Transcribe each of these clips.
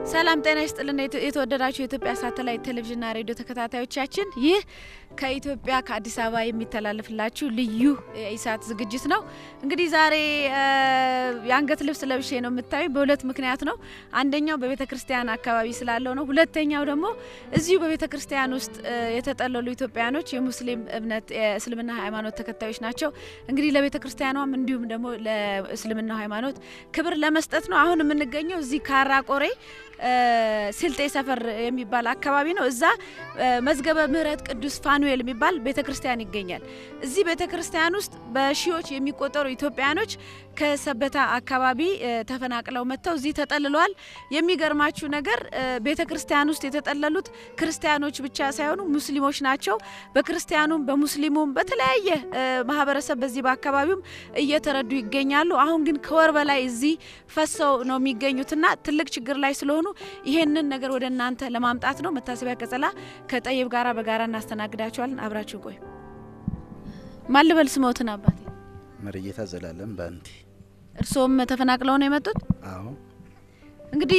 ሰላም ጤና ይስጥልን። የተወደዳችሁ የኢትዮጵያ ሳተላይት ቴሌቪዥንና ሬዲዮ ተከታታዮቻችን ይህ ከኢትዮጵያ ከአዲስ አበባ የሚተላለፍላችሁ ልዩ የኢሳት ዝግጅት ነው። እንግዲህ ዛሬ የአንገት ልብስ ለብሼ ነው የምታዩ። በሁለት ምክንያት ነው። አንደኛው በቤተ ክርስቲያን አካባቢ ስላለው ነው። ሁለተኛው ደግሞ እዚሁ በቤተ ክርስቲያን ውስጥ የተጠለሉ ኢትዮጵያኖች የሙስሊም እምነት የእስልምና ሃይማኖት ተከታዮች ናቸው። እንግዲህ ለቤተ ክርስቲያኗም እንዲሁም ደግሞ ለእስልምና ሃይማኖት ክብር ለመስጠት ነው። አሁን የምንገኘው እዚህ ካራ ቆሬ ስልጤ ሰፈር የሚባል አካባቢ ነው። እዛ መዝገበ ምሕረት ቅዱስ ፋኑኤል የሚባል ቤተ ክርስቲያን ይገኛል። እዚህ ቤተ ክርስቲያን ውስጥ በሺዎች የሚቆጠሩ ኢትዮጵያኖች ከሰበታ አካባቢ ተፈናቅለው መጥተው እዚህ ተጠልለዋል። የሚገርማችሁ ነገር ቤተ ክርስቲያን ውስጥ የተጠለሉት ክርስቲያኖች ብቻ ሳይሆኑ ሙስሊሞች ናቸው። በክርስቲያኑም በሙስሊሙም በተለያየ ማህበረሰብ በዚህ በአካባቢውም እየተረዱ ይገኛሉ። አሁን ግን ከወር በላይ እዚህ ፈሰው ነው የሚገኙትና ትልቅ ችግር ላይ ስለሆኑ ይሄንን ነገር ወደ እናንተ ለማምጣት ነው። መታሰቢያ ቀጸላ ከጠይብ ጋራ በጋራ እናስተናግዳቸዋለን። አብራችሁ ቆዩ። ማን ልበል ስሞትን አባቴ? መርጌታ ዘላለም ባንቲ። እርስዎም ተፈናቅለው ነው የመጡት? አዎ እንግዲህ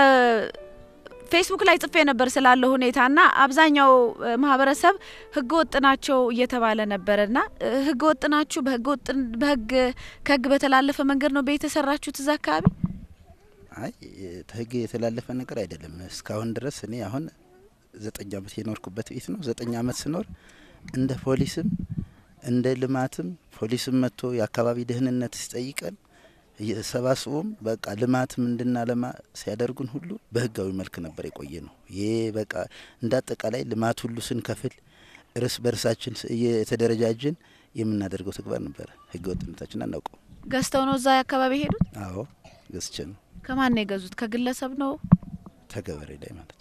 ፌስቡክ ላይ ጽፌ ነበር ስላለው ሁኔታና አብዛኛው ማህበረሰብ ህገ ወጥ ናቸው እየተባለ ነበረና ህገ ወጥ ናችሁ በህግ ከህግ በተላለፈ መንገድ ነው ቤት የሰራችሁት እዛ አካባቢ? አይ ህግ የተላለፈ ነገር አይደለም። እስካሁን ድረስ እኔ አሁን ዘጠኝ አመት የኖርኩበት ቤት ነው። ዘጠኝ አመት ስኖር እንደ ፖሊስም እንደ ልማትም ፖሊስም መጥቶ የአካባቢ ደህንነት ሲጠይቀን ሰባስቦም በቃ ልማትም እንድናለማ ሲያደርጉን ሁሉ በህጋዊ መልክ ነበር የቆየ ነው። ይሄ በቃ እንደ አጠቃላይ ልማት ሁሉ ስንከፍል እርስ በርሳችን የተደረጃጅን የምናደርገው ተግባር ነበረ። ህገ ወጥነታችን አናውቀው። ገዝተው ነው እዛ አካባቢ ሄዱት? አዎ ገዝቼ ነው። ከማን ነው የገዙት? ከግለሰብ ነው? ተገበሬ ላይ ማለት ነው።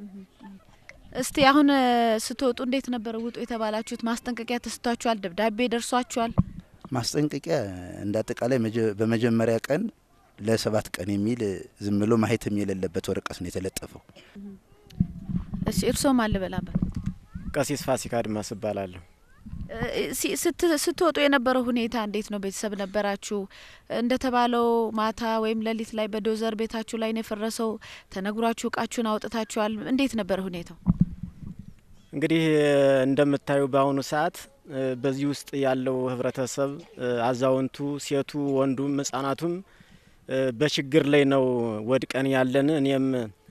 እስቲ አሁን ስትወጡ እንዴት ነበር ውጡ የተባላችሁት? ማስጠንቀቂያ ተሰጥቷችኋል? ደብዳቤ ደርሷችኋል? ማስጠንቀቂያ እንደ አጠቃላይ በመጀመሪያ ቀን ለሰባት ቀን የሚል ዝም ብሎ ማህተም የሌለበት ወረቀት ነው የተለጠፈው። እሺ እርስዎም አልበላበት ቀሲስ ፋሲካ አድማስ እባላለሁ። ስትወጡ የነበረው ሁኔታ እንዴት ነው? ቤተሰብ ነበራችሁ? እንደተባለው ማታ ወይም ሌሊት ላይ በዶዘር ቤታችሁ ላይ ነው የፈረሰው? ተነግሯችሁ እቃችሁን አውጥታችኋል? እንዴት ነበር ሁኔታው? እንግዲህ እንደምታዩ በአሁኑ ሰዓት በዚህ ውስጥ ያለው ህብረተሰብ አዛውንቱ፣ ሴቱ፣ ወንዱም ህጻናቱም በችግር ላይ ነው ወድቀን ያለን። እኔም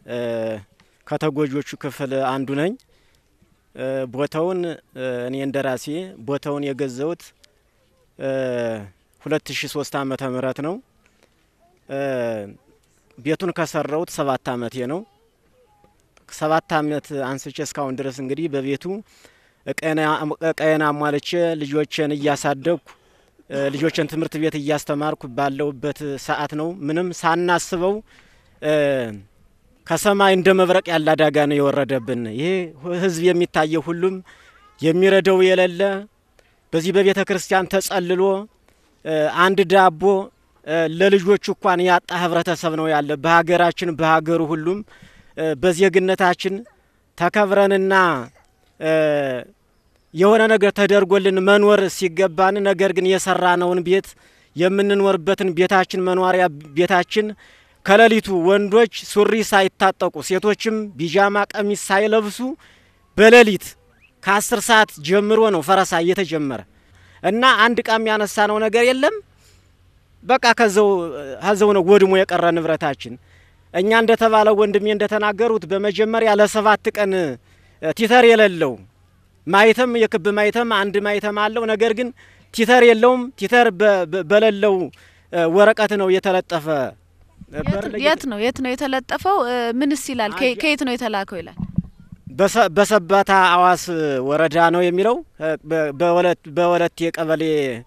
ከተጎጆቹ ክፍል አንዱ ነኝ። ቦታውን እኔ እንደራሴ ቦታውን የገዛሁት ሁለት ሺ ሶስት አመተ ምህረት ነው። ቤቱን ከሰራሁት ሰባት አመቴ ነው። ሰባት አመት አንስቼ እስካሁን ድረስ እንግዲህ በቤቱ እቃዬን አሟልቼ ልጆችን እያሳደግኩ ልጆችን ትምህርት ቤት እያስተማርኩ ባለውበት ሰዓት ነው ምንም ሳናስበው ከሰማይ እንደ መብረቅ ያለ አደጋ ነው የወረደብን። ይሄ ህዝብ የሚታየው ሁሉም የሚረዳው የሌለ በዚህ በቤተ ክርስቲያን ተጸልሎ አንድ ዳቦ ለልጆቹ እንኳን ያጣ ህብረተሰብ ነው ያለ በሀገራችን በሀገሩ ሁሉም በዜግነታችን ተከብረንና የሆነ ነገር ተደርጎልን መኖር ሲገባን ነገር ግን የሰራነውን ቤት የምንኖርበትን ቤታችን መኖሪያ ቤታችን ከሌሊቱ ወንዶች ሱሪ ሳይታጠቁ ሴቶችም ቢጃማ ቀሚስ ሳይለብሱ በሌሊት ከአስር ሰዓት ጀምሮ ነው ፈረሳ እየተጀመረ እና አንድ ቃም ያነሳ ነው ነገር የለም። በቃ ከዘው ከዘው ነው ወድሞ የቀረ ንብረታችን። እኛ እንደተባለው ወንድሜ እንደተናገሩት በመጀመሪያ ለሰባት ቀን ቲተር የሌለው ማይተም የክብ ማይተም አንድ ማይተም አለው። ነገር ግን ቲተር የለውም። ቲተር በሌለው ወረቀት ነው የተለጠፈ የት ነው የት ነው የተለጠፈው? ምንስ ይላል? ከየት ነው የተላከው ይላል? በሰባታ አዋስ ወረዳ ነው የሚለው በወለቴ ቀበሌ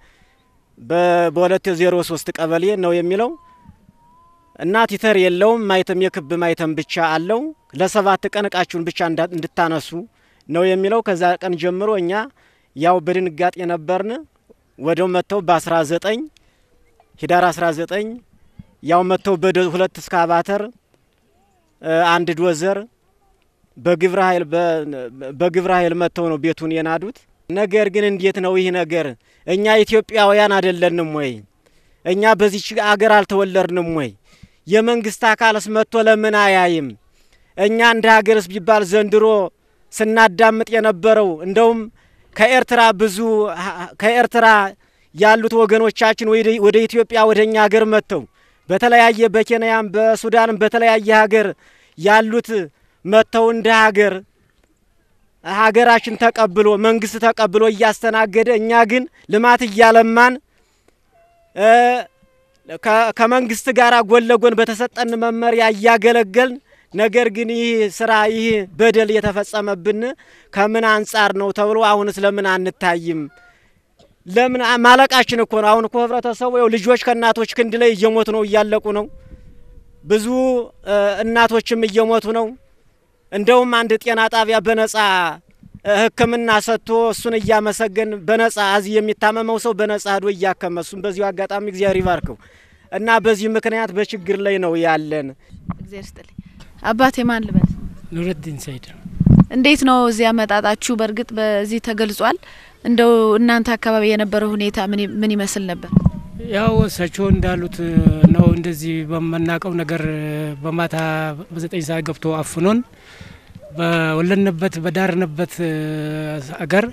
በወለቴ ዜሮ ሶስት ቀበሌ ነው የሚለው እና ቲተር የለውም። ማይተም የክብ ማይተም ብቻ አለው። ለሰባት ቀን እቃችሁን ብቻ እንድታነሱ ነው የሚለው። ከዛ ቀን ጀምሮ እኛ ያው በድንጋጤ ነበርን። ወደው መጥተው በ19 ሂዳር 19 ያው መጥተው በሁለት እስካቫተር አንድ ዶዘር በግብረ ኃይል በግብረ ኃይል መጥተው ነው ቤቱን የናዱት። ነገር ግን እንዴት ነው ይህ ነገር? እኛ ኢትዮጵያውያን አይደለንም ወይ? እኛ በዚች አገር አልተወለድንም ወይ? የመንግስት አካልስ መጥቶ ለምን አያይም? እኛ እንደ ሀገርስ ቢባል ዘንድሮ ስናዳምጥ የነበረው እንደውም ከኤርትራ ብዙ ከኤርትራ ያሉት ወገኖቻችን ወደ ኢትዮጵያ ወደ እኛ ሀገር መጥተው በተለያየ በኬንያም በሱዳንም በተለያየ ሀገር ያሉት መጥተው እንደ ሀገር ሀገራችን ተቀብሎ መንግስት ተቀብሎ እያስተናገደ እኛ ግን ልማት እያለማን ከመንግስት ጋር ጎን ለጎን በተሰጠን መመሪያ እያገለገልን ነገር ግን ይህ ስራ ይህ በደል የተፈጸመብን ከምን አንጻር ነው ተብሎ አሁንስ ለምን አንታይም? ለምን ማለቃችን እኮ ነው። አሁን እኮ ህብረተሰቡ ያው ልጆች ከእናቶች ክንድ ላይ እየሞቱ ነው፣ እያለቁ ነው። ብዙ እናቶችም እየሞቱ ነው። እንደውም አንድ ጤና ጣቢያ በነጻ ሕክምና ሰጥቶ እሱን እያመሰገን በነጻ እዚህ የሚታመመው ሰው በነጻ ሄዶ እያከመ እሱም በዚሁ አጋጣሚ እግዚአብሔር ይባርከው እና በዚህ ምክንያት በችግር ላይ ነው ያለን። እግዚአብሔር ይስጥልኝ። አባቴ ማን ልበል? ኑረዲን ሰይድ። እንዴት ነው እዚህ አመጣጣችሁ? በእርግጥ በዚህ ተገልጿል። እንደው እናንተ አካባቢ የነበረው ሁኔታ ምን ይመስል ነበር? ያው እሳቸው እንዳሉት ነው። እንደዚህ በምናውቀው ነገር በማታ በዘጠኝ ሰዓት ገብቶ አፍኖን በወለንበት በዳርንበት አገር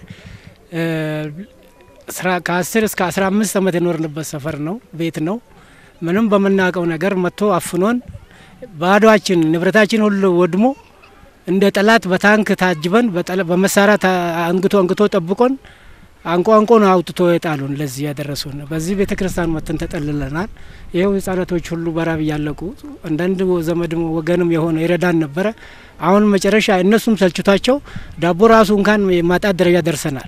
ከአስር እስከ አስራ አምስት አመት የኖርንበት ሰፈር ነው ቤት ነው። ምንም በምናውቀው ነገር መጥቶ አፍኖን ባዶችን ንብረታችን ሁሉ ወድሞ እንደ ጠላት በታንክ ታጅበን በመሳሪያ አንግቶ አንግቶ ጠብቆን አንቆ አንቆ ነው አውጥቶ የጣሉን ለዚህ ያደረሱን። በዚህ ቤተ ክርስቲያን መተን ተጠልለናል። ይኸው ህጻናቶች ሁሉ በራብ እያለቁ አንዳንድ ዘመድም ወገንም የሆነ ይረዳን ነበረ። አሁን መጨረሻ እነሱም ሰልችቷቸው ዳቦ ራሱ እንኳን የማጣት ደረጃ ደርሰናል።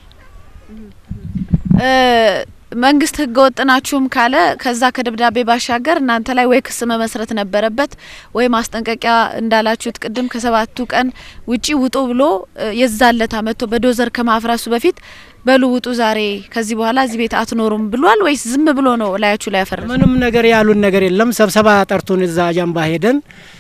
መንግስት ህገ ወጥ ናችሁም ካለ ከዛ ከደብዳቤ ባሻገር እናንተ ላይ ወይ ክስ መመስረት ነበረበት ወይ ማስጠንቀቂያ እንዳላችሁት ቅድም ከሰባቱ ቀን ውጪ ውጡ ብሎ የዛለታ መጥቶ በዶዘር ከማፍረሱ በፊት በሉ ውጡ፣ ዛሬ ከዚህ በኋላ እዚህ ቤት አትኖሩም ብሏል ወይስ ዝም ብሎ ነው ላያችሁ ላይ ያፈረሰ? ምንም ነገር ያሉን ነገር የለም። ስብሰባ ጠርቶን እዛ ጃምባ ሄደን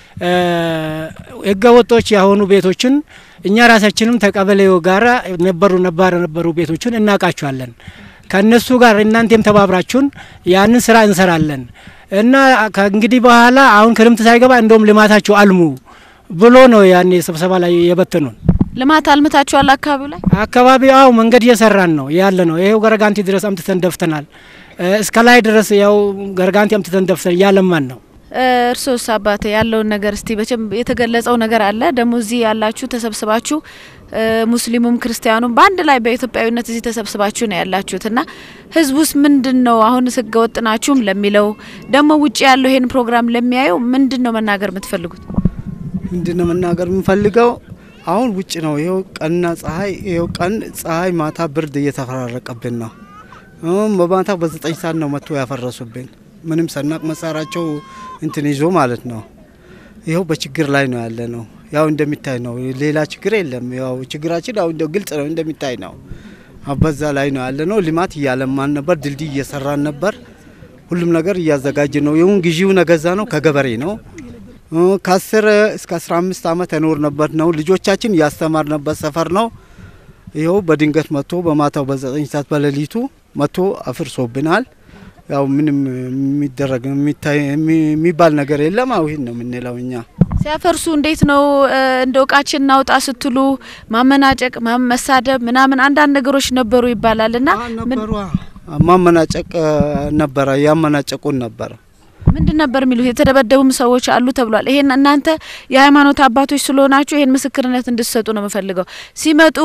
ህገ ወጦች የሆኑ ቤቶችን እኛ ራሳችንም ተቀበሌው ጋራ ነበሩ ነባር ነበሩ ቤቶችን እናውቃቸዋለን ከእነሱ ጋር እናንተም ተባብራችሁን ያንን ስራ እንሰራለን እና ከእንግዲህ በኋላ አሁን ክረምት ሳይገባ እንደውም ልማታችሁ አልሙ ብሎ ነው ያኔ ስብሰባ ላይ የበተኑን። ልማት አልምታችኋል? አካባቢው ላይ አካባቢ አው መንገድ እየሰራን ነው ያለ ነው። ይሄው ገረጋንቲ ድረስ አምጥተን ደፍተናል። እስከ ላይ ድረስ ያው ገረጋንቲ አምጥተን ደፍተን እያለማን ነው። እርሶስ አባቴ ያለውን ነገር እስቲ በቸም የተገለጸው ነገር አለ ደግሞ እዚህ ያላችሁ ተሰብስባችሁ ሙስሊሙም ክርስቲያኑም በአንድ ላይ በኢትዮጵያዊነት እዚህ ተሰብስባችሁ ነው ያላችሁት እና ህዝቡስ ምንድን ነው አሁን ህገ ወጥ ናችሁም ለሚለው ደግሞ ውጭ ያለው ይሄን ፕሮግራም ለሚያየው ምንድን ነው መናገር የምትፈልጉት? ምንድን ነው መናገር የምንፈልገው? አሁን ውጭ ነው ይኸው ቀንና ፀሐይ ይኸው ቀን ፀሐይ ማታ ብርድ እየተፈራረቀብን ነው። በማታ በዘጠኝ ሰዓት ነው መጥቶ ያፈረሱብን። ምንም ሰናቅ መሳሪያቸው እንትን ይዞ ማለት ነው። ይኸው በችግር ላይ ነው ያለ ነው። ያው እንደሚታይ ነው። ሌላ ችግር የለም። ያው ችግራችን ያው ግልጽ ነው፣ እንደሚታይ ነው። በዛ ላይ ነው ያለ ነው። ልማት እያለማን ነበር፣ ድልድይ እየሰራን ነበር። ሁሉም ነገር እያዘጋጀ ነው። ይሁን ጊዜው ነገዛ ነው ከገበሬ ነው። ከአስር እስከ አስራ አምስት አመት የኖርንበት ነው። ልጆቻችን እያስተማርንበት ሰፈር ነው። ይኸው በድንገት መጥቶ በማታው በዘጠኝ ሰዓት በሌሊቱ መጥቶ አፍርሶብናል። ያው ምንም የሚደረግ የሚባል ነገር የለም። አው ይህን ነው የምንለው እኛ። ሲያፈርሱ እንዴት ነው እንደ እቃችን እናውጣ ስትሉ ማመናጨቅ፣ መሳደብ ምናምን አንዳንድ ነገሮች ነበሩ ይባላል እና ነበሩ ማመናጨቅ ነበረ፣ ያመናጨቁን ነበረ። ምንድን ነበር የሚሉት? የተደበደቡም ሰዎች አሉ ተብሏል። ይሄን እናንተ የሃይማኖት አባቶች ስለሆናችሁ ይሄን ምስክርነት እንድትሰጡ ነው የምፈልገው። ሲመጡ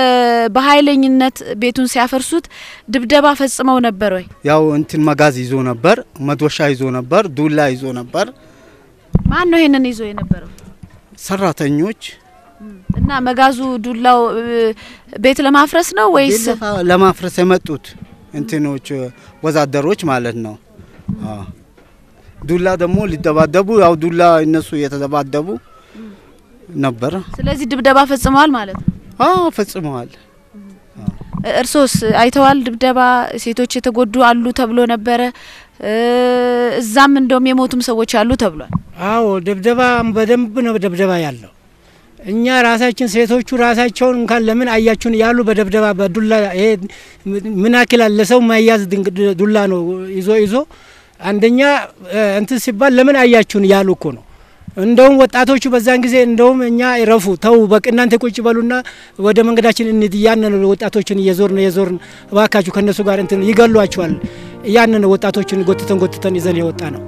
በኃይለኝነት ቤቱን ሲያፈርሱት ድብደባ ፈጽመው ነበር ወይ? ያው እንትን መጋዝ ይዞ ነበር፣ መዶሻ ይዞ ነበር፣ ዱላ ይዞ ነበር። ማን ነው ይሄንን ይዞ የነበረው? ሰራተኞች እና መጋዙ ዱላው ቤት ለማፍረስ ነው ወይስ ለማፍረስ የመጡት እንትኖች ወዛደሮች ማለት ነው። ዱላ ደግሞ ሊደባደቡ ያው ዱላ እነሱ እየተደባደቡ ነበር። ስለዚህ ድብደባ ፈጽመዋል ማለት ነው። አዎ ፈጽመዋል። እርሶስ አይተዋል? ድብደባ ሴቶች የተጎዱ አሉ ተብሎ ነበረ። እዛም እንደውም የሞቱም ሰዎች አሉ ተብሏል። አዎ ድብደባ በደንብ ነው ድብደባ ያለው። እኛ ራሳችን ሴቶቹ ራሳቸውን እንኳን ለምን አያችሁን ያሉ በደብደባ በዱላ ይሄ ምን ያክላል ለሰው ማያዝ ዱላ ነው ይዞ ይዞ አንደኛ እንትን ሲባል ለምን አያችሁን ያሉ እኮ ነው። እንደውም ወጣቶቹ በዛን ጊዜ እንደውም እኛ ረፉ ተው በቅ እናንተ ቁጭ በሉና ወደ መንገዳችን እንሂድ እያንን ወጣቶችን እየዞርን እየዞርን እባካችሁ ከእነሱ ጋር እንትን ይገሏቸዋል እያንን ወጣቶችን ጎትተን ጎትተን ይዘን የወጣ ነው።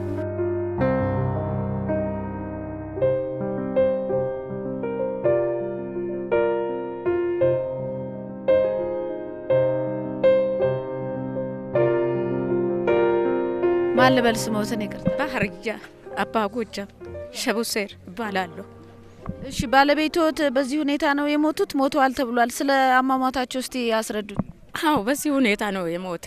ማን ልበል ስሞትን? ይቅርታ። ባህርያ አባ ጎጃም ሸቡሴር እባላለሁ። እሺ ባለቤቶት በዚህ ሁኔታ ነው የሞቱት? ሞተዋል ተብሏል። ስለ አሟሟታቸው እስቲ ያስረዱን። አዎ በዚህ ሁኔታ ነው የሞተ።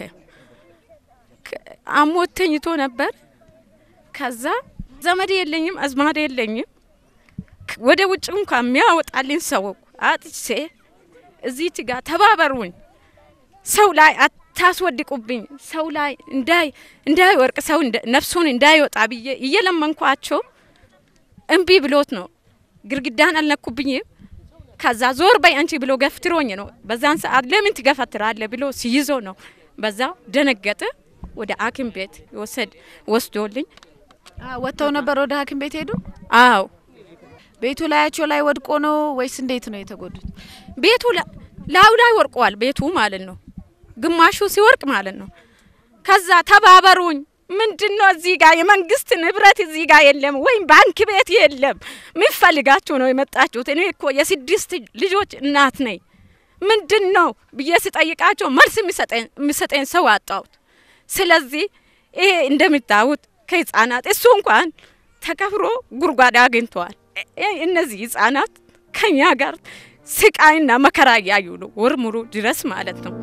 አሞት ተኝቶ ነበር። ከዛ ዘመድ የለኝም አዝማድ የለኝም። ወደ ውጭ እንኳን የሚያወጣልኝ ሰው አጥቼ እዚች ጋር ተባበሩኝ፣ ሰው ላይ አታስወድቁብኝ፣ ሰው ላይ እንዳይ እንዳይወርቅ ሰው ነፍሱን እንዳይወጣ ብዬ እየለመንኳቸው እምቢ ብሎት ነው ግርግዳን አልነኩብኝም። ከዛ ዞር በይ አንቺ ብሎ ገፍትሮኝ ነው። በዛን ሰዓት ለምን ትገፈትራለ ብሎ ሲይዞ ነው። በዛው ደነገጠ። ወደ ሐኪም ቤት ወሰድ ወስዶልኝ ወጥተው ነበር። ወደ ሐኪም ቤት ሄዱ። አዎ ቤቱ ላያቸው ላይ ወድቆ ነው ወይስ እንዴት ነው የተጎዱት? ቤቱ ላዩ ላይ ወርቋል። ቤቱ ማለት ነው ግማሹ ሲወርቅ ማለት ነው። ከዛ ተባበሩኝ ምንድን ነው እዚህ ጋር የመንግስት ንብረት እዚህ ጋር የለም፣ ወይም ባንክ ቤት የለም። ምን ፈልጋችሁ ነው የመጣችሁት? እኔ እኮ የስድስት ልጆች እናት ነኝ። ምንድን ነው ብዬ ስጠይቃቸው መልስ የሚሰጠኝ ሰው አጣሁት። ስለዚህ ይሄ እንደምታዩት ከህጻናት እሱ እንኳን ተከፍሮ ጉድጓድ አግኝተዋል። እነዚህ ህጻናት ከኛ ጋር ስቃይና መከራ እያዩ ነው ወር ሙሉ ድረስ ማለት ነው።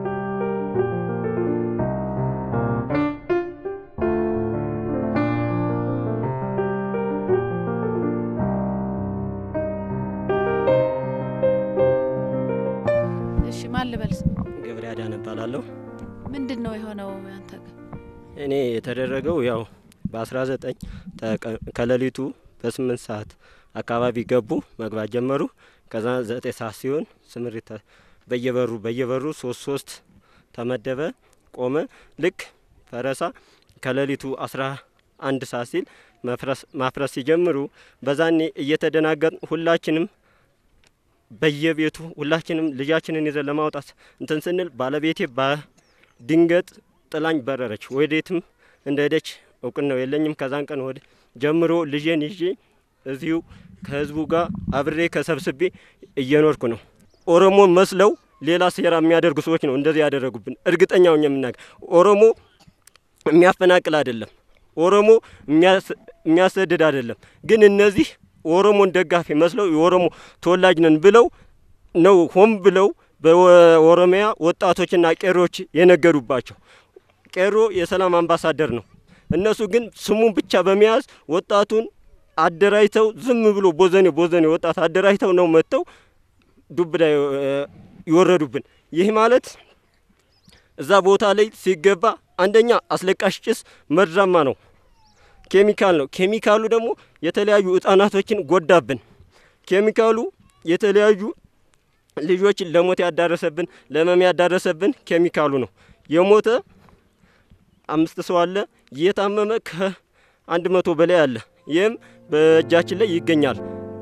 እሺ ማን ልበል? ገብሬ አዳነ እባላለሁ። ምንድን ነው የሆነው ያንተ ጋር? እኔ የተደረገው ያው በ19 ከሌሊቱ በስምንት ሰዓት አካባቢ ገቡ መግባት ጀመሩ። ከዛ ዘጠኝ ሰዓት ሲሆን ስምሪት በየበሩ በየበሩ ሶስት ሶስት ተመደበ ቆመ። ልክ ፈረሳ ከሌሊቱ አስራ አንድ ሰዓት ሲል ማፍረስ ሲጀምሩ በዛኔ እየተደናገጥ ሁላችንም በየቤቱ ሁላችንም ልጃችንን ይዘን ለማውጣት እንትን ስንል ባለቤቴ በድንገት ጥላኝ በረረች። ወዴትም እንደሄደች እውቅናው የለኝም። ከዛን ቀን ወደ ጀምሮ ልጄን ይዤ እዚሁ ከህዝቡ ጋር አብሬ ከሰብስቤ እየኖርኩ ነው። ኦሮሞ መስለው ሌላ ሴራ የሚያደርጉ ሰዎች ነው እንደዚህ ያደረጉብን። እርግጠኛው የምናገር ኦሮሞ የሚያፈናቅል አይደለም፣ ኦሮሞ የሚያሰድድ አይደለም። ግን እነዚህ ኦሮሞን ደጋፊ መስለው የኦሮሞ ተወላጅ ነን ብለው ነው ሆን ብለው በኦሮሚያ ወጣቶችና ቄሮች የነገዱባቸው። ቄሮ የሰላም አምባሳደር ነው። እነሱ ግን ስሙን ብቻ በመያዝ ወጣቱን አደራጅተው ዝም ብሎ ቦዘኔ ቦዘኔ ወጣት አደራጅተው ነው መጥተው ዱብዳ ይወረዱብን። ይህ ማለት እዛ ቦታ ላይ ሲገባ አንደኛ አስለቃሽ ጭስ መርዛማ ነው፣ ኬሚካል ነው። ኬሚካሉ ደግሞ የተለያዩ ህጻናቶችን ጎዳብን። ኬሚካሉ የተለያዩ ልጆችን ለሞት ያዳረሰብን ለመም ያዳረሰብን ኬሚካሉ ነው። የሞተ አምስት ሰው አለ። የታመመ ከአንድ መቶ በላይ አለ። ይህም በእጃችን ላይ ይገኛል።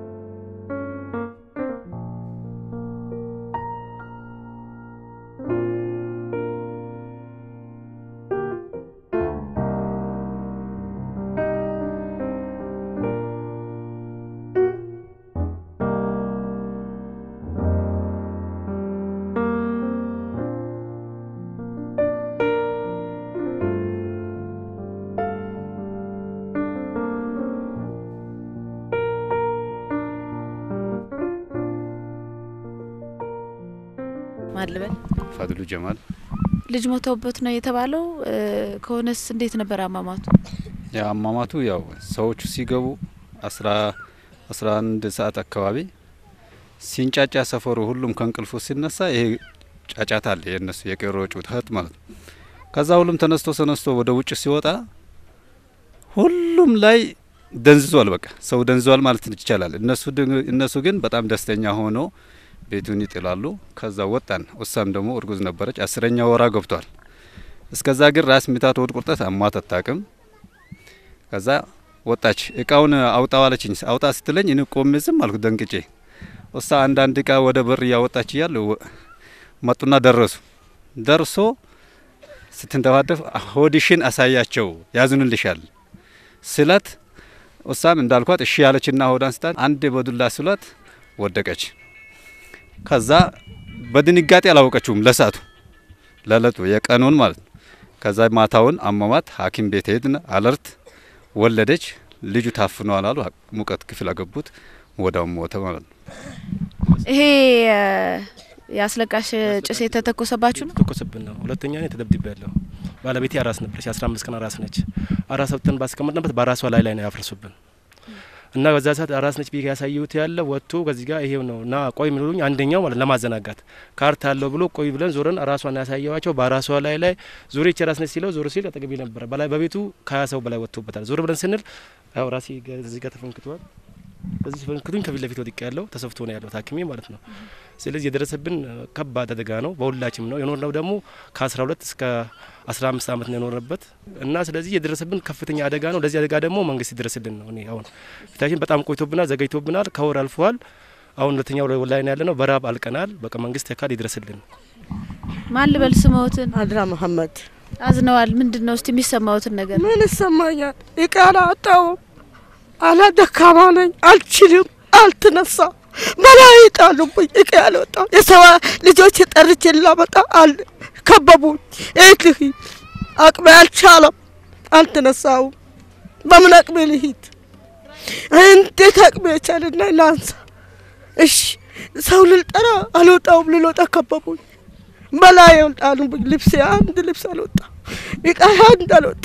ማን ልበል? ፋድሉ ጀማል ልጅ ሞተውበት ነው የተባለው። ከሆነስ እንዴት ነበር አሟሟቱ? ያው አሟሟቱ ያው ሰዎቹ ሲገቡ አስራ አስራ አንድ ሰዓት አካባቢ ሲንጫጫ ሰፈሩ ሁሉም ከእንቅልፉ ሲነሳ ይሄ ጫጫታ አለ የእነሱ የቄሮ ጩኸት ማለት ነው። ከዛ ሁሉም ተነስቶ ተነስቶ ወደ ውጭ ሲወጣ ሁሉም ላይ ደንዝዟል። በቃ ሰው ደንዝዟል ማለት ይቻላል። እነሱ እነሱ ግን በጣም ደስተኛ ሆኖ ቤቱን ይጥላሉ። ከዛ ወጣን። እሷም ደግሞ እርጉዝ ነበረች፣ አስረኛ ወራ ገብቷል። እስከዛ ግን ራስ ምታት፣ ሆድ ቁርጠት አሟት አታውቅም። ከዛ ወጣች። እቃውን አውጣው አለችኝ። አውጣ ስትለኝ እኔ ቆሜ ዝም አልኩ ደንቅጬ። እሷ አንዳንድ እቃ ወደ በር እያወጣች እያለ መጡና ደረሱ። ደርሶ ስትንደባደፍ ሆድሽን አሳያቸው ያዝኑልሻል ስላት እሷም እንዳልኳት እሺ ያለችና ሆዳን ስታት አንድ በዱላ ስሏት ወደቀች። ከዛ በድንጋጤ አላወቀችውም ለሳቱ ለለጡ የቀኑን ማለት ነው። ከዛ ማታውን አመማት። ሐኪም ቤት ሄድን። አለርት ወለደች። ልጁ ታፍኗል አሉ። ሙቀት ክፍል አገቡት። ወዳው ሞተ ማለት ነው። ይሄ የአስለቃሽ ጭስ የተተኮሰባችሁ ነው? ተኮሰብን ነው። ሁለተኛ እኔ ተደብድቤ ያለሁ ባለቤቴ አራስ ነበረች። የአስራ አምስት ቀን አራስ ነች። አራስ ወጥተን ባስቀመጥንበት በራሷ ላይ ላይ ነው ያፈርሱብን እና በዛ ሰዓት አራስ ነች ብዬ ያሳየሁት ያለ ወጥቶ ከዚህ ጋር ይሄው ነው እና ቆይ የሚሉኝ አንደኛው ማለት ለማዘናጋት ካርታ አለው ብሎ ቆይ ብለን ዞረን ራሷን ያሳየዋቸው በራሷ ላይ ላይ ዞሬ ይቺ ራስ ነች ሲለው ዞር ሲል አጠገቤ ነበረ። በላይ በቤቱ ከሀያ ሰው በላይ ወጥቶበታል። ዞር ብለን ስንል ያው ራሴ እዚህ ጋር ተፈንክቷል። በዚህ ፈንክቱኝ ከፊት ለፊት ወድቄ ያለው ተሰፍቶ ነው ያለው ታክሜ ማለት ነው። ስለዚህ የደረሰብን ከባድ አደጋ ነው። በሁላችም ነው የኖርነው ደግሞ ከአስራ ሁለት እስከ አስራ አምስት አመት ነው የኖርንበት እና ስለዚህ የደረሰብን ከፍተኛ አደጋ ነው። ለዚህ አደጋ ደግሞ መንግስት ይደረስልን ነው። እኔ አሁን ፊታችን በጣም ቆይቶብናል፣ ዘገይቶብናል። ከወር አልፈዋል። አሁን ሁለተኛው ላይ ነው ያለ ነው። በራብ አልቀናል። በቃ መንግስት ያካል ይድረስልን። ማን ልበል ስመዎትን? አድራ መሀመድ አዝነዋል። ምንድን ነው እስቲ የሚሰማዎትን ነገር? ምን ይሰማኛል? ይቃላ አጣውም አላ ደካማ ነኝ፣ አልችልም፣ አልትነሳ በላይ ጣሉብኝ። እቅ ያልወጣ የሰዋ ልጆች ጠርቼ ላመጣ አል ከበቡኝ። የት ልሂድ? አቅሜ አልቻለም፣ አልተነሳውም። በምን አቅሜ ልሂድ? እንዴት አቅሜ የቻልና ላንሳ? እሺ ሰው ልልጠራ አልወጣውም። ልልወጣ ከበቡኝ። በላይ ጣሉብኝ። ልብሴ አንድ ልብስ አልወጣ፣ እቃ አንድ አልወጣ።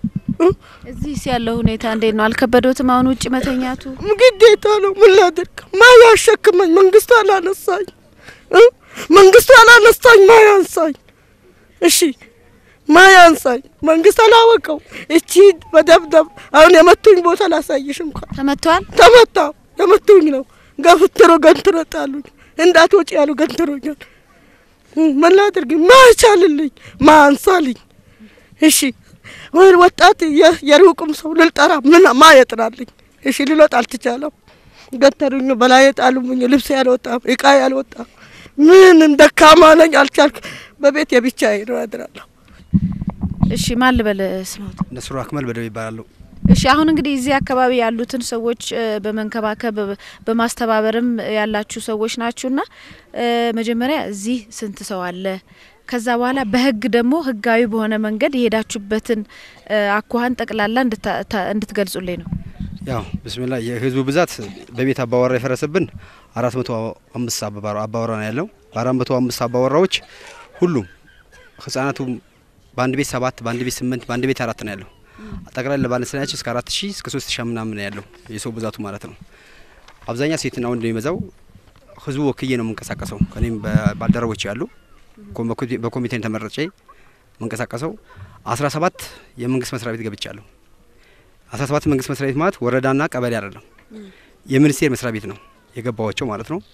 እዚህ ያለው ሁኔታ እንዴት ነው? አልከበዶትም? አሁን ውጭ መተኛቱ ግዴታ ነው። ምን ላድርግ? ማ ያሸክመኝ? መንግስቱ አላነሳኝ፣ መንግስቱ አላነሳኝ፣ ማ ያንሳኝ? እሺ ማ ያንሳኝ? መንግስት አላወቀው። እቺ በደብደብ አሁን የመቱኝ ቦታ ላሳይሽ እንኳን ተመቷል። ተመታው። የመቱኝ ነው ገፍትሮ ገንትሮ ጣሉኝ። እንዳትወጪ ያሉ ገንትሮኛል። ምን ላድርግ? ማ ይቻልልኝ? ማ አንሳልኝ? እሺ ወይ ወጣት የሩቅም ሰው ልልጠራ ምን ማ የጥራልኝ? እሺ ልሎጥ አልተቻለም። ገተሩኝ፣ በላይ ጣሉኝ። ልብስ ያልወጣም እቃ ያልወጣም ምንም ደካማ ነኝ፣ አልቻልኩ። በቤት የብቻዬ ነው ያድራለሁ። እሺ ማን ልበል ስመዎት? ነስሩ አክመል በደብ ይባላሉ። እሺ አሁን እንግዲህ እዚህ አካባቢ ያሉትን ሰዎች በመንከባከብ በማስተባበርም ያላችሁ ሰዎች ናችሁና መጀመሪያ እዚህ ስንት ሰው አለ? ከዛ በኋላ በህግ ደግሞ ህጋዊ በሆነ መንገድ የሄዳችሁበትን አኳኋን ጠቅላላ እንድትገልጹልኝ ነው። ያው ብስሚላ የህዝቡ ብዛት በቤት አባወራ የፈረሰብን አራት መቶ አምስት አባወራ ነው ያለው። በአራት መቶ አምስት አባወራዎች ሁሉም ህጻናቱ በአንድ ቤት ሰባት በአንድ ቤት ስምንት በአንድ ቤት አራት ነው ያለው። ጠቅላላ ባለስልጣናችን እስከ አራት ሺህ እስከ ሶስት ሺህ ምናምን ነው ያለው የሰው ብዛቱ ማለት ነው። አብዛኛ ሴትና ወንድ ነው የሚበዛው። ህዝቡ ወክዬ ነው የምንቀሳቀሰው። ከኔም ባልደረቦች ያሉ በኮሚቴን ተመረጬ መንቀሳቀሰው አስራ ሰባት የመንግስት መስሪያ ቤት ገብቻለሁ። አስራ ሰባት መንግስት መስሪያ ቤት ማለት ወረዳና ቀበሌ አይደለም፣ የሚኒስቴር መስሪያ ቤት ነው የገባዋቸው ማለት ነው።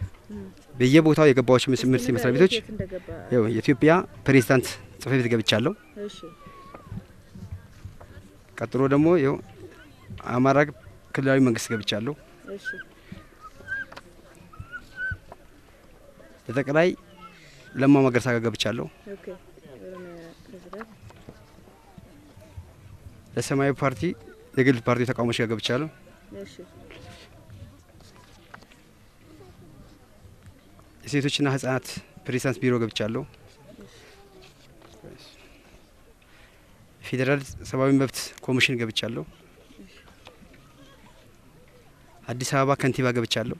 በየቦታው የገባዋቸው ሚኒስቴር መስሪያ ቤቶች ያው የኢትዮጵያ ፕሬዚዳንት ጽህፈት ቤት ገብቻለሁ። ቀጥሎ ደግሞ ይኸው አማራ ክልላዊ መንግስት ገብቻለሁ። በጠቅላይ ለማ መገርሳ ጋር ገብቻለሁ። ለሰማያዊ ፓርቲ የግል ፓርቲ ተቃውሞች ጋር ገብቻለሁ። የሴቶችና ህጻናት ፕሬዚዳንት ቢሮ ገብቻለሁ። ፌዴራል ሰብአዊ መብት ኮሚሽን ገብቻለሁ። አዲስ አበባ ከንቲባ ገብቻለሁ።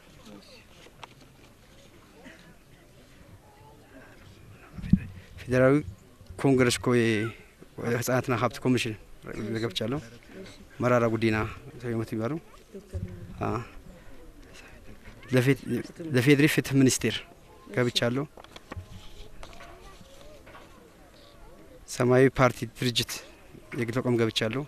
ፌዴራዊ ኮንግረስ ኮ ህጻናትና ሀብት ኮሚሽን ገብቻለሁ። መራራ ጉዲና ሰመት የሚባሉ ለፌዴሪ ፍትህ ሚኒስቴር ገብቻለሁ። ሰማያዊ ፓርቲ ድርጅት የግል ተቋም ገብቻለሁ።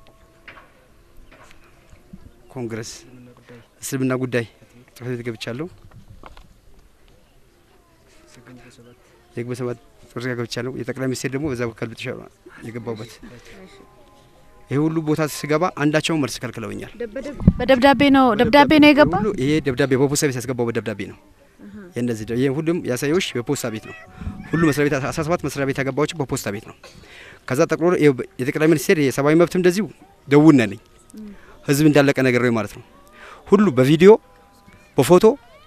ኮንግረስ እስልምና ጉዳይ ጽህፈት ቤት ገብቻለሁ። የግብረ ሰባት ጥሪ ገብቻለሁ። የጠቅላይ ሚኒስቴር ደግሞ በዛ በኩል ብቻ የገባሁበት ይሄ ሁሉ ቦታ ስገባ አንዳቸውን መልስ ከልክለውኛል። በደብዳቤ ነው ደብዳቤ ነው የገባ ሁሉ ይሄ ደብዳቤ በፖስታ ቤት ያስገባው በደብዳቤ ነው። የእነዚህ ይሄ ሁሉም ያሳየውሽ በፖስታ ቤት ነው። ሁሉ መስሪያ ቤት 17 መስሪያ ቤት ያገባዎች በፖስታ ቤት ነው። ከዛ ጠቅሎ የጠቅላይ ሚኒስቴር የሰብአዊ መብት እንደዚሁ ደውል ነኝ ህዝብ እንዳለቀ ነገር ነው ማለት ነው። ሁሉ በቪዲዮ በፎቶ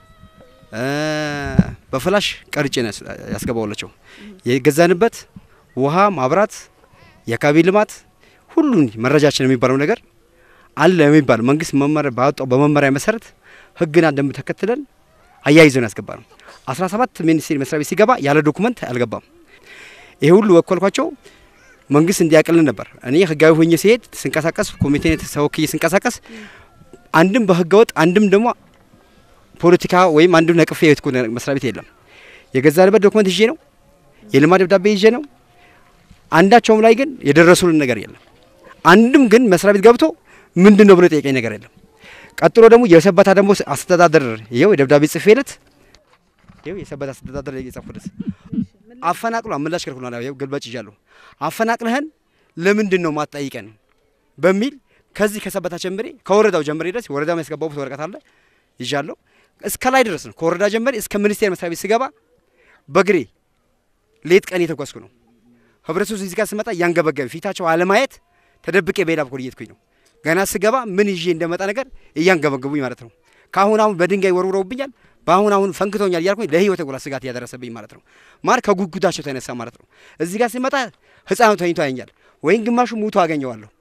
በፍላሽ ቀርጬ ነው ያስገባውላቸው። የገዛንበት ውሃ፣ ማብራት፣ የአካባቢ ልማት ሁሉን መረጃችን የሚባለው ነገር አለ የሚባል መንግስት መመሪያ ባወጣው በመመሪያ መሰረት ህግና ደንብ ተከትለን አያይዘን ያስገባ ነው። 17 ሚኒስቴር መስሪያ ቤት ሲገባ ያለ ዶኩመንት አልገባም። ይሄ ሁሉ ወከልኳቸው መንግስት እንዲያቅልን ነበር። እኔ ህጋዊ ሆኜ ሲሄድ ስንቀሳቀስ ኮሚቴ ተወክዬ ስንቀሳቀስ አንድም በህገ ወጥ አንድም ደግሞ ፖለቲካ ወይም አንድም ነቅፌ የትኩ መስሪያ ቤት የለም። የገዛንበት ዶክመንት ይዤ ነው፣ የልማት ደብዳቤ ይዤ ነው። አንዳቸውም ላይ ግን የደረሱልን ነገር የለም። አንድም ግን መስሪያ ቤት ገብቶ ምንድን ነው ብሎ የጠየቀኝ ነገር የለም። ቀጥሎ ደግሞ የሰበታ ደግሞ አስተዳደር ይኸው የደብዳቤ ጽፌለት ይኸው የሰበታ አስተዳደር የጻፉለት አፈናቅሎ ምላሽ ከልክሏል። ይኸው ግልባጭ ይዣለሁ። አፈናቅለህን ለምንድን ነው ማትጠይቀን በሚል ከዚህ ከሰበታ ጀምሬ ከወረዳው ጀምሬ ድረስ ወረዳው ያስገባው ወረቀት አለ ይዣለሁ። እስከ ላይ ድረስ ነው ከወረዳ ጀምሬ እስከ ሚኒስቴር መስሪያ ቤት ስገባ በግሬ ሌት ቀን የተጓዝኩ ነው። ህብረተሰቡ እዚህ ጋር ስመጣ እያንገበገበ ፊታቸው አለማየት ተደብቄ በሌላ በኩል እየሄድኩኝ ነው። ገና ስገባ ምን ይዤ እንደመጣ ነገር እያንገበገቡኝ ማለት ነው። ከአሁን አሁን በድንጋይ ወርውረውብኛል፣ በአሁን አሁን ፈንክቶኛል እያልኩኝ ለህይወት ጉላ ስጋት እያደረሰብኝ ማለት ነው። ማር ከጉጉታቸው ተነሳ ማለት ነው። እዚህ ጋር ስመጣ ህፃኑ ተኝቶ ያኛል፣ ወይም ግማሹ ሙቶ አገኘዋለሁ፣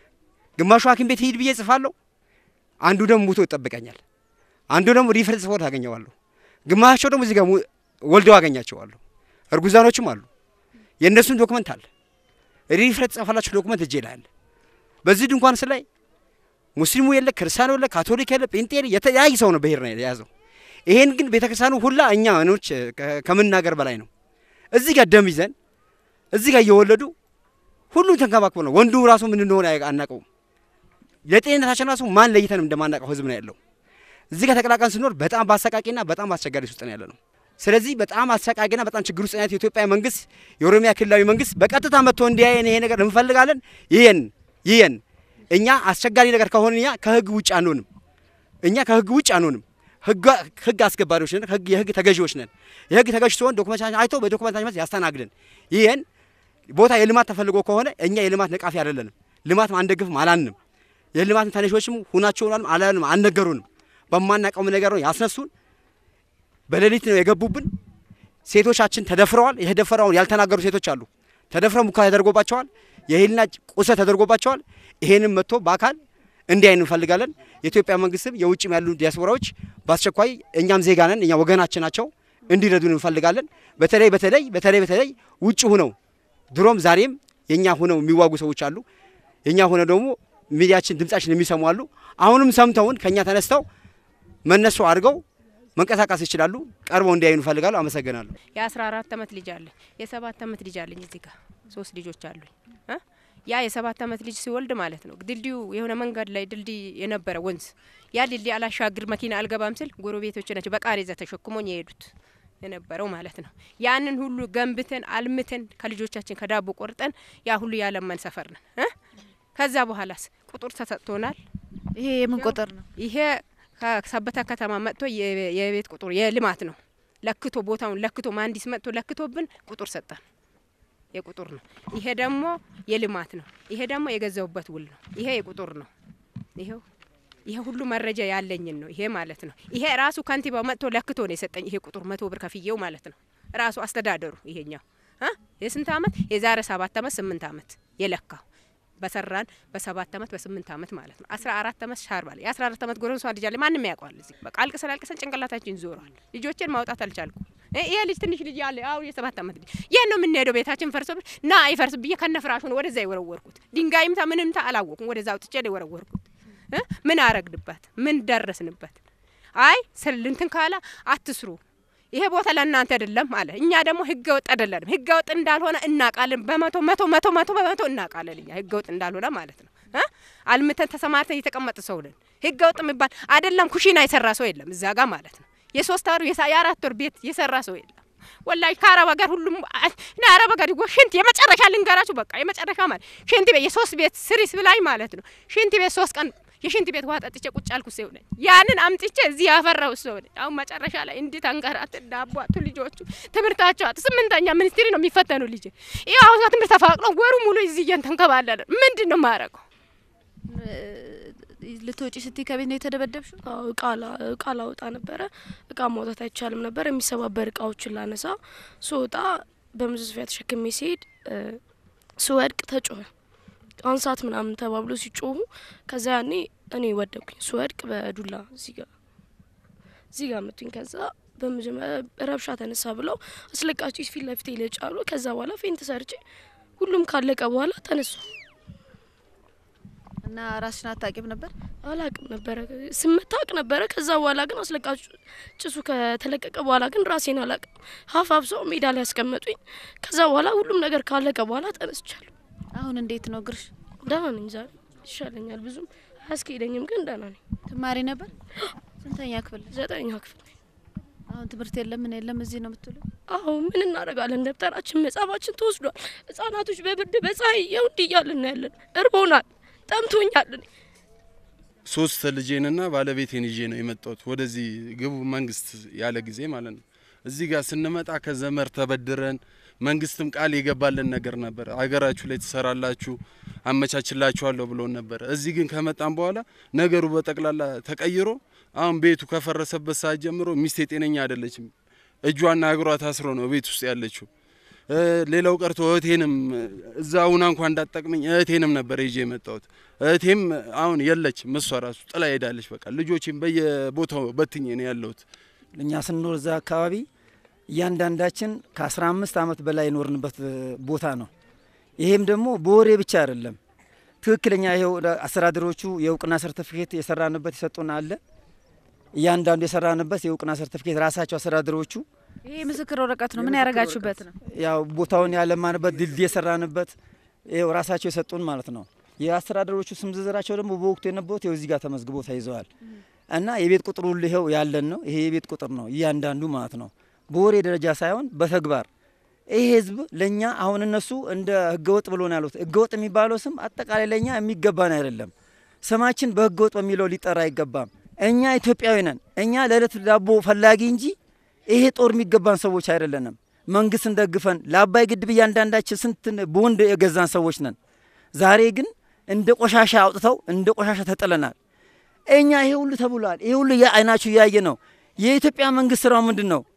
ግማሹ ሐኪም ቤት ሂድ ብዬ ጽፋለሁ፣ አንዱ ደግሞ ሙቶ ይጠብቀኛል፣ አንዱ ደግሞ ሪፈር ጽፎት አገኘዋለሁ፣ ግማሻቸው ደግሞ እዚህ ጋር ወልደው አገኛቸዋለሁ። እርጉዛኖችም አሉ። የእነሱን ዶክመንት አለ ሪፈር የተጻፈላቸው ዶክመንት እጄ ላይ አለ። በዚህ ድንኳን ስላይ ሙስሊሙ የለ፣ ክርስቲያኑ የለ፣ ካቶሊክ የለ፣ ጴንጤ የለ፣ የተለያየ ሰው ነው ብሄር ነው የያዘው። ይሄን ግን ቤተክርስቲያኑ ሁላ እኛ ኖች ከምናገር በላይ ነው። እዚህ ጋር ደም ይዘን እዚህ ጋር እየወለዱ ሁሉም ተንከባክቦ ነው። ወንዱ ራሱ ምን እንደሆነ አናውቀውም። ለጤንነታችን ራሱ ማን ለይተን እንደማናውቀው ህዝብ ነው ያለው። እዚህ ጋር ተቀላቀን ስኖር በጣም በአሰቃቂና በጣም አስቸጋሪ ውስጥ ነው ያለ ነው። ስለዚህ በጣም አሰቃቂና በጣም ችግር ውስጥ ናት የኢትዮጵያ መንግስት፣ የኦሮሚያ ክልላዊ መንግስት በቀጥታ መጥቶ እንዲያየን ይሄ ነገር እንፈልጋለን። ይሄን ይሄን እኛ አስቸጋሪ ነገር ከሆነ እኛ ከህግ ውጭ አንሆንም። እኛ ከህግ ውጭ አንሆንም። ህግ አስከባሪዎች ነን። ህግ የህግ ተገዢዎች ነን። የህግ ተገዥ ሲሆን ዶክመንታችን አይቶ በዶክመንታችን መሰረት ያስተናግደን። ይሄን ቦታ የልማት ተፈልጎ ከሆነ እኛ የልማት ነቃፊ አይደለንም። ልማት አንደግፍም አላልንም። የልማት ተነሾችም ሁናቸው አላልንም፣ አልነገሩንም። በማናውቀው ነገር ነው ያስነሱን። በሌሊት ነው የገቡብን። ሴቶቻችን ተደፍረዋል። የተደፈረውን ያልተናገሩ ሴቶች አሉ። ተደፍረው ሙከራ ተደርጎባቸዋል። የህሊና ቁስለት ተደርጎባቸዋል። ይሄንም መጥቶ በአካል እንዲያይን እንፈልጋለን። የኢትዮጵያ መንግስትም የውጭም ያሉ ዲያስፖራዎች በአስቸኳይ እኛም ዜጋ ነን፣ እኛ ወገናችን ናቸው፣ እንዲረዱን እንፈልጋለን። በተለይ በተለይ በተለይ በተለይ ውጭ ሁነው ድሮም ዛሬም የኛ ሁነው የሚዋጉ ሰዎች አሉ። የኛ ሆነ ደግሞ ሚዲያችን ድምጻችን የሚሰሙ አሉ። አሁንም ሰምተውን ከኛ ተነስተው መነሱ አድርገው መንቀሳቀስ ይችላሉ። ቀርበው እንዲያዩ እንፈልጋሉ። አመሰግናለሁ። የአስራ አራት አመት ልጅ አለ፣ የሰባት አመት ልጅ አለኝ። እዚህ ጋር ሶስት ልጆች አሉኝ። ያ የሰባት አመት ልጅ ሲወልድ ማለት ነው ድልድዩ የሆነ መንገድ ላይ ድልድይ የነበረ ወንዝ ያ ድልድይ አላሻግር መኪና አልገባም ስል ጎረቤቶች ናቸው በቃሬዛ ተሸክሞኝ የሄዱት የነበረው ማለት ነው። ያንን ሁሉ ገንብተን አልምተን ከልጆቻችን ከዳቦ ቆርጠን ያ ሁሉ ያለመን ሰፈር ነን። ከዛ በኋላስ ቁጥር ተሰጥቶናል። ይሄ የምን ቁጥር ነው? ይሄ ከሰበታ ከተማ መጥቶ የቤት ቁጥር የልማት ነው። ለክቶ ቦታውን ለክቶ መሀንዲስ መጥቶ ለክቶብን ቁጥር ሰጠን። የቁጥር ነው። ይሄ ደግሞ የልማት ነው። ይሄ ደግሞ የገዛውበት ውል ነው። ይሄ የቁጥር ነው። ይሄው ይሄ ሁሉ መረጃ ያለኝን ነው። ይሄ ማለት ነው። ይሄ ራሱ ከንቲባው መጥቶ ለክቶ ነው የሰጠኝ። ይሄ ቁጥር መቶ ብር ከፍዬው ማለት ነው። ራሱ አስተዳደሩ ይሄኛው የስንት አመት የዛሬ ሰባት አመት ስምንት አመት የለካው በሰራን በሰባት አመት በስምንት አመት ማለት ነው። አስራ አራት አመት ሻርባል የአስራ አራት አመት ጎረምሷ ልጅ አለ። ማንም ያውቀዋል። እዚህ በቃ አልቅሰን አልቅሰን ጭንቅላታችን ዞሯል። ልጆችን ማውጣት አልቻልኩም። ይሄ ልጅ ትንሽ ልጅ አለ አሁን የሰባት አመት ልጅ ይህን ነው የምንሄደው። ቤታችን ፈርሶ ና አይፈርስ ብዬ ከነ ፍራሹ ነው ወደዛ የወረወርኩት። ድንጋይምታ ምንምታ አላወኩም። ወደዛ አውጥቼ ነው የወረወርኩት። ምን አረግንበት? ምን ደረስንበት? አይ ስልንትን ካላ አትስሩ ይሄ ቦታ ለእናንተ አይደለም አለ። እኛ ደግሞ ህገ ወጥ አይደለንም። ህገ ወጥ እንዳልሆነ እናውቃለን። በመቶ መቶ መቶ መቶ በመቶ እናውቃለን። እኛ ህገ ወጥ እንዳልሆነ ማለት ነው። አልምተን ተሰማርተን የተቀመጠ ሰው ነን። ህገ ወጥ የሚባል አይደለም። ኩሽና የሰራ ሰው የለም እዛ ጋር ማለት ነው። የሶስት ወር የአራት ወር ቤት የሰራ ሰው የለም። ወላሂ ከአረብ ሀገር ሁሉም እኔ አረብ ሀገር ይጎ ሽንት የመጨረሻ ልንገራችሁ፣ በቃ የመጨረሻ ማለት ሽንት ቤት የሶስት ቤት ስሪስ ብላኝ ማለት ነው። ሽንት ቤት ሶስት ቀን የሽንት ቤት ውሃ ጠጥቼ ቁጭ አልኩ ሰው ነኝ። ያንን አምጥቼ እዚህ ያፈራው ሰው ነኝ። አሁን መጨረሻ ላይ እንዲህ ተንከራት ዳቧቱ ልጆቹ ትምህርታቸው አጥ ስምንተኛ ሚኒስትሪ ነው የሚፈተኑ ልጅ ይህ አሁን ትምህርት ተፋቅሎ ወሩ ሙሉ እዚህ እየተንከባለለ ምንድን ነው የማደርገው? ልትወጪ ስትይ ከቤት ነው የተደበደብሽው? አዎ እቃ ላ- እቃ ላወጣ ነበረ። እቃ ማውጣት አይቻልም ነበር። የሚሰባበር እቃዎችን ላነሳ ስወጣ በመዘዝፊያ ተሸክሜ ሲሄድ እ፣ ስወድቅ ተጮኸ። አንሳት ምናምን ተባብሎ ሲጮሁ ከዛ ያኔ እኔ ወደኩኝ። ስወድቅ በዱላ እዚህ ጋ እዚህ ጋ መቱኝ። ከዛ በመጀመሪያ ረብሻ ተነሳ ብለው አስለቃሽ ጭስ ፊት ለፊቴ ይለጫሉ። ከዛ በኋላ ፌንት ሰርቼ ሁሉም ካለቀ በኋላ ተነሱ። እና ራስሽን አታቂም ነበር? አላቅም ነበረ ስመታ አቅ ነበረ። ከዛ በኋላ ግን አስለቃሽ ጭሱ ከተለቀቀ በኋላ ግን ራሴን አላቅም። ሀፍ አብሰው ሜዳ ላይ ያስቀመጡኝ። ከዛ በኋላ ሁሉም ነገር ካለቀ በኋላ ተነስቻለሁ። አሁን እንዴት ነው እግርሽ? ደህና ነኝ። ዛሬ ይሻለኛል። ብዙም አያስኬደኝም፣ ግን ደህና ነኝ። ትማሪ ነበር? ስንተኛ ክፍል? ዘጠኛ ክፍል ነኝ። አሁን ትምህርት የለም ምን የለም እዚህ ነው የምትውለው? አሁ ምን እናደርጋለን? ደብተራችን መጽሐፋችን ተወስዷል። ህጻናቶች በብርድ በፀሐይ ይኸው እንዲህ እያልን ነው ያለን። እርቦናል፣ ጠምቶኛል። እኔ ሶስት ልጄንና ባለቤቴን ይዤ ነው የመጣሁት ወደዚህ ግቡ መንግስት ያለ ጊዜ ማለት ነው። እዚህ ጋር ስንመጣ ከዘመር ተበድረን መንግስትም ቃል የገባልን ነገር ነበር። አገራችሁ ላይ ትሰራላችሁ አመቻችላችኋለሁ ብሎን ነበር። እዚህ ግን ከመጣን በኋላ ነገሩ በጠቅላላ ተቀይሮ አሁን ቤቱ ከፈረሰበት ሰዓት ጀምሮ ሚስቴ ጤነኛ አይደለችም። እጇና እግሯ ታስሮ ነው ቤት ውስጥ ያለችው። እ፣ ሌላው ቀርቶ እህቴንም እዛ አሁና እንኳን እንዳጠቅመኝ እህቴንም ነበር ይዤ የመጣሁት። እህቴም አሁን የለችም፣ እሷ ራሱ ጥላ ሄዳለች። በቃ ልጆቼም በየቦታው በትኜ ነው ያለሁት። እኛ ስንኖር እዛ አካባቢ እያንዳንዳችን ከአስራ አምስት ዓመት በላይ የኖርንበት ቦታ ነው። ይሄም ደግሞ በወሬ ብቻ አይደለም። ትክክለኛ ይኸው አስተዳደሮቹ የእውቅና ሰርቲፊኬት የሰራንበት የሰጡን አለ። እያንዳንዱ የሰራንበት የእውቅና ሰርቲፊኬት ራሳቸው አስተዳደሮቹ ይሄ ምስክር ወረቀት ነው። ምን ያደረጋችሁበት ነው? ያው ቦታውን ያለማንበት ድልድይ የሰራንበት ይኸው ራሳቸው የሰጡን ማለት ነው። የአስተዳደሮቹ ስም ዝርዝራቸው ደግሞ በወቅቱ የነበሩት ይኸው እዚህ ጋር ተመዝግቦ ተይዘዋል እና የቤት ቁጥሩ ሁሉ ይኸው ያለን ነው። ይሄ የቤት ቁጥር ነው እያንዳንዱ ማለት ነው። በወሬ ደረጃ ሳይሆን በተግባር ይሄ ህዝብ ለእኛ አሁን እነሱ እንደ ህገወጥ ብሎ ነው ያሉት። ህገወጥ የሚባለው ስም አጠቃላይ ለእኛ የሚገባን አይደለም። ስማችን በህገወጥ በሚለው ሊጠራ አይገባም። እኛ ኢትዮጵያዊ ነን። እኛ ለዕለት ዳቦ ፈላጊ እንጂ ይሄ ጦር የሚገባን ሰዎች አይደለንም። መንግስትን ደግፈን ለአባይ ግድብ እያንዳንዳችን ስንት በወንድ የገዛን ሰዎች ነን። ዛሬ ግን እንደ ቆሻሻ አውጥተው እንደ ቆሻሻ ተጥለናል። እኛ ይሄ ሁሉ ተብሏል። ይሄ ሁሉ አይናችሁ እያየ ነው። የኢትዮጵያ መንግስት ስራው ምንድን ነው?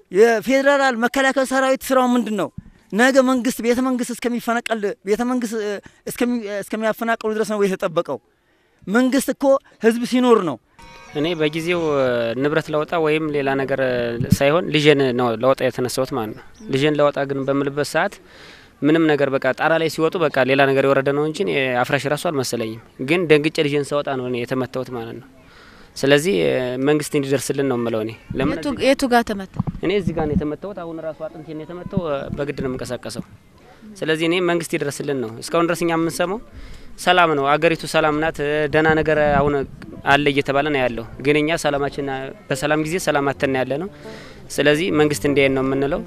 የፌዴራል መከላከያ ሰራዊት ስራው ምንድን ነው? ነገ መንግስት ቤተ መንግስት እስከሚፈነቀል ቤተ መንግስት እስከሚያፈናቀሉ ድረስ ነው የተጠበቀው። መንግስት እኮ ህዝብ ሲኖር ነው እኔ በጊዜው ንብረት ለወጣ ወይም ሌላ ነገር ሳይሆን ልጄን ነው ለወጣ የተነሳሁት ማለት ነው። ልጄን ለወጣ ግን በምልበት ሰዓት ምንም ነገር በቃ ጣራ ላይ ሲወጡ በቃ ሌላ ነገር የወረደ ነው እንጂ አፍራሽ ራሱ አልመሰለኝም። ግን ደንግጬ ልጄን ሳወጣ ነው እኔ የተመታሁት ማለት ነው። ስለዚህ መንግስት እንዲደርስልን ነው የምለው። እኔ ለምን የቱ ጋር ተመታ? እኔ እዚህ ጋር ነው የተመታሁት። አሁን ራሱ አጥንቴን ነው የተመታው። በግድ ነው የምንቀሳቀሰው። ስለዚህ እኔ መንግስት ይድረስልን ነው። እስካሁን ድረስ እኛ የምንሰማው ሰላም ነው፣ አገሪቱ ሰላም ናት፣ ደህና ነገር አሁን አለ እየተባለ ነው ያለው። ግን እኛ ሰላማችን በሰላም ጊዜ ሰላም አተን ያለ ነው። ስለዚህ መንግስት እንዲያየን ነው የምንለው።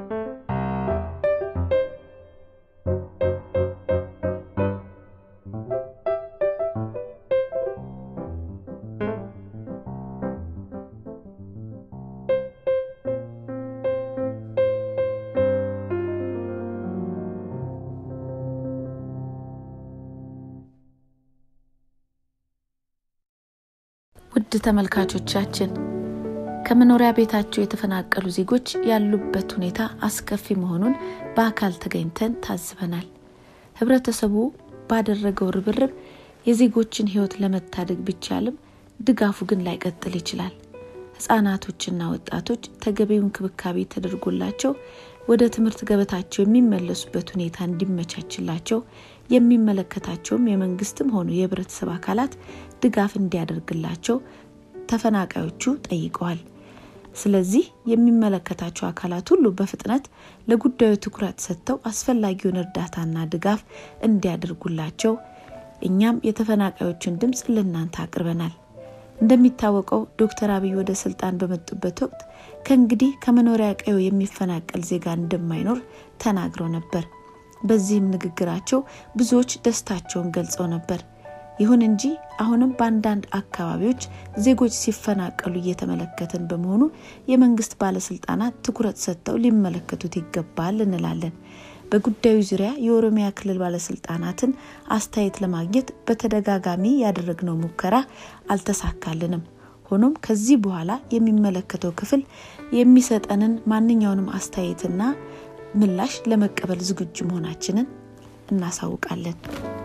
ውድ ተመልካቾቻችን ከመኖሪያ ቤታቸው የተፈናቀሉ ዜጎች ያሉበት ሁኔታ አስከፊ መሆኑን በአካል ተገኝተን ታዝበናል። ህብረተሰቡ ባደረገው ርብርብ የዜጎችን ህይወት ለመታደግ ቢቻልም ድጋፉ ግን ላይቀጥል ይችላል። ህጻናቶችና ወጣቶች ተገቢው እንክብካቤ ተደርጎላቸው ወደ ትምህርት ገበታቸው የሚመለሱበት ሁኔታ እንዲመቻችላቸው የሚመለከታቸውም የመንግስትም ሆኑ የህብረተሰብ አካላት ድጋፍ እንዲያደርግላቸው ተፈናቃዮቹ ጠይቀዋል። ስለዚህ የሚመለከታቸው አካላት ሁሉ በፍጥነት ለጉዳዩ ትኩረት ሰጥተው አስፈላጊውን እርዳታና ድጋፍ እንዲያደርጉላቸው እኛም የተፈናቃዮችን ድምፅ ለእናንተ አቅርበናል። እንደሚታወቀው ዶክተር አብይ ወደ ስልጣን በመጡበት ወቅት ከእንግዲህ ከመኖሪያ ቀዬው የሚፈናቀል ዜጋ እንደማይኖር ተናግረው ነበር። በዚህም ንግግራቸው ብዙዎች ደስታቸውን ገልጸው ነበር። ይሁን እንጂ አሁንም በአንዳንድ አካባቢዎች ዜጎች ሲፈናቀሉ እየተመለከትን በመሆኑ የመንግስት ባለስልጣናት ትኩረት ሰጥተው ሊመለከቱት ይገባል እንላለን። በጉዳዩ ዙሪያ የኦሮሚያ ክልል ባለስልጣናትን አስተያየት ለማግኘት በተደጋጋሚ ያደረግነው ሙከራ አልተሳካልንም። ሆኖም ከዚህ በኋላ የሚመለከተው ክፍል የሚሰጠንን ማንኛውንም አስተያየትና ምላሽ ለመቀበል ዝግጁ መሆናችንን እናሳውቃለን።